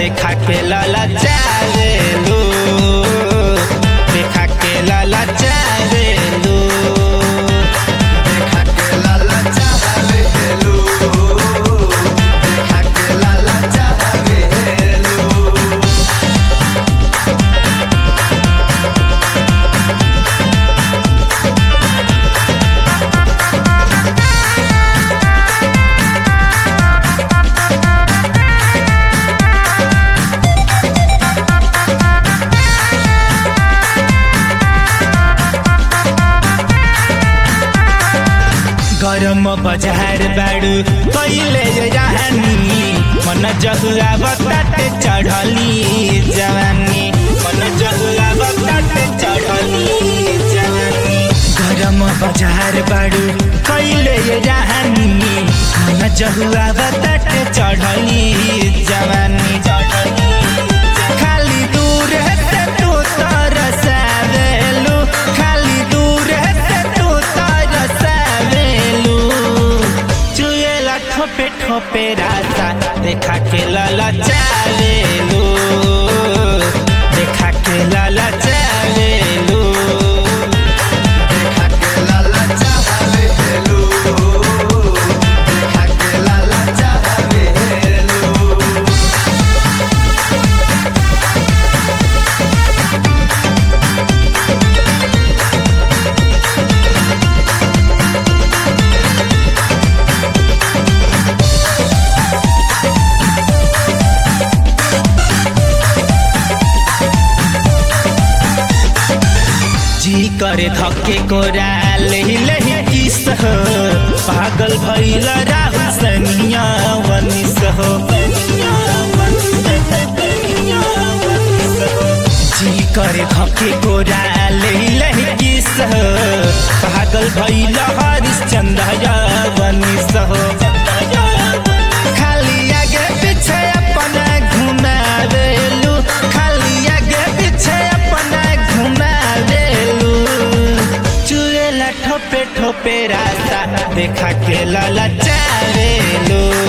देखा के लाला चावेलू देखा के लाला चावेलू देखा के लाला चावेलू देखा के लाला चावेलू गरम बजार बाड़ू कैले जहानी मन जहुआ बताते चढ़ली जवानी मन जहुआ बताते चढ़ली जवानी गरम बजार बाड़ू कैले जहानी मन जहुआ बताते चढ़ली जवानी चढ़ली खाली दूर है तू तरसावेलू खाली दूर है तू तरसावेलू चुएला ठोपे ठोपे रास्ता देखा के लाला चावेलू देखा के लाला चावेलू देखा के लाला चावेलू देखा के लाला चावेलू जी करे धक्के कोरा लही लही किस हो पागल भइल राहु सनिया वनिस हो जी करे धक्के कोरा लही लही किस हो पागल भइल हरिश्चंद्र वनिस हो खाली आगे पीछे अपना घुमावेलू खाली आगे पीछे अपना घुमावेलू चुएला ठोपे ठोपे रास्ता देखा के लाला चावेलू